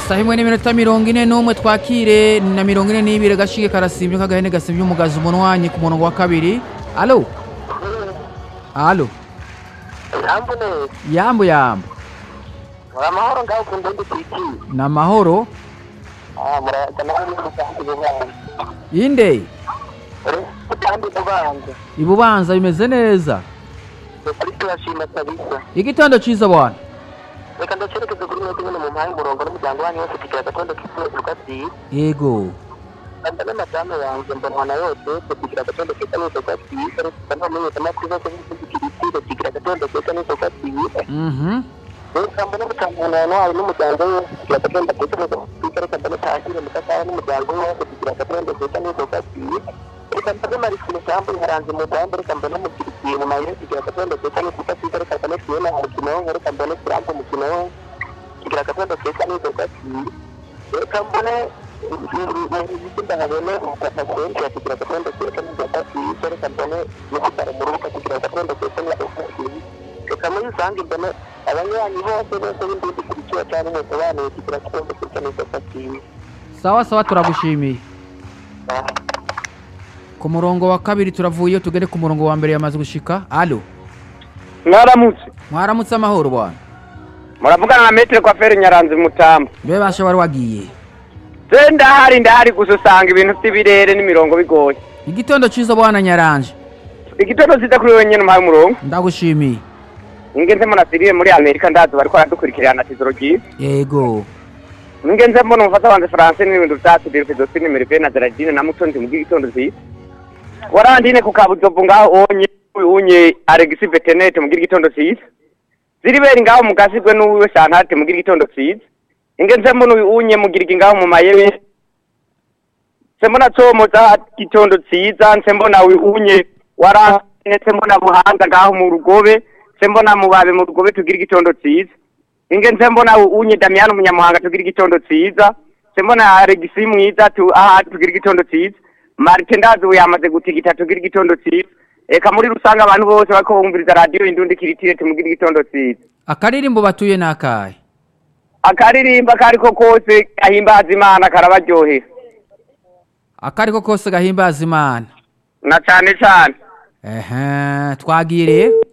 isaha imwe n'iminota mirongo ine n'umwe twakire na mirongo ine n'ibiri gashige karasimbye nk'agahene gasibye umugazi umunwanyi ku murongo wa kabiri alo alo Jambo neza. yambu yambu Muri amahoro ngaho ku ndundi tiki. ni amahoro Ah, murayaga nawe n'umusanzu bubanza. inde Uri kandi bubanza. ibubanza bimeze neza Ari turashima kabisa. igitondo ciza bwana Reka ndacerekeze kuri mwebwe nyine mu mpaye umurongo n'umuryango wanyu wose tugira agatondo k'isi rugati. yego Kanda n'amadamu yanjye mbonwa na yose tugira agatondo keza n'uko rugati. Ariko ntamenya amakuru yose y'ikiriti tugira agatondo keza n'uko rugati. mhm Reka mbone gutangana nawe n'umuryango we tugira agatondo keza n'uko rugati. Reka mbone tahire mukasara n'umuryango we wose tugira agatondo keza n'uko rugati. reka mbone marisine cyangwa nkaranze umugambi reka mbone umukirikiye mu mayire kugira agatondo keza n'uko rugati. Reka mbone fiona umukino reka mbone kirambo umukino kugira agatondo keza n'uko rugati. reka mbone ndahabone umupapa kenshi kugira agatondo keza n'uko rugati. reka mbone n'igitaro mu rubuga kugira agatondo keza n'uko rugati. reka muri rusange mbone abanywanyi bose bose b'indindi kurikiwe cyangwa umusobanuye kugira agatondo keza n'uko rugati. sawa sawa turagushimiye ku murongo wa kabiri turavuye tugere ku murongo wa mbere yamaze gushika alo mwaramutse mwaramutse amahoro bwana muravugana na metero kwa feri nyaranze mutamba mbe basha wari wagiye se ndahari ndahari gusa usanga ibintu by'ibirere n'imirongo bigoye igitondo ciza bwana nyaranje igitondo kiza kuri wenyine umuhaye umurongo ndagushimiye ingenze mbona siriye muri amerika ndazi bariko baradukurikirana tizoro ryiza yego ingenze mbona umufata wanjye faranse n'ibintu byacu dirifidosine nimero na zeradine na mutonzi mu bw'igitondo cyiza warandine ku kabuzovu ngaho onye unye alegisi vetenete mu bw'igitondo cyiza ziriberi ngaho mu gasigwe n'uwiwe shantate mu bw'igitondo cyiza ingenze mbona unye mugirigi ngaho mu mayebe sembona como za gitondo cyiza nsembona unye warandine sembona buhanga ngaho mu rugobe sembona mubabe mu rugobe tugira igitondo cyiza ingenze mbona unye Damiano munyamuhanga tugira igitondo cyiza sembona Alexis mwiza tu aha tugira igitondo cyiza Martin ndazi yamaze gutigita tugira igitondo cyiza eka muri rusanga abantu bose bako bumviriza radio indundi kiritire tumugira igitondo cyiza akaririmbo batuye nakahe akaririmba kariko kose gahimbaza imana karabaryohera akariko kose gahimbaza imana na cane cane ehe twagiye rero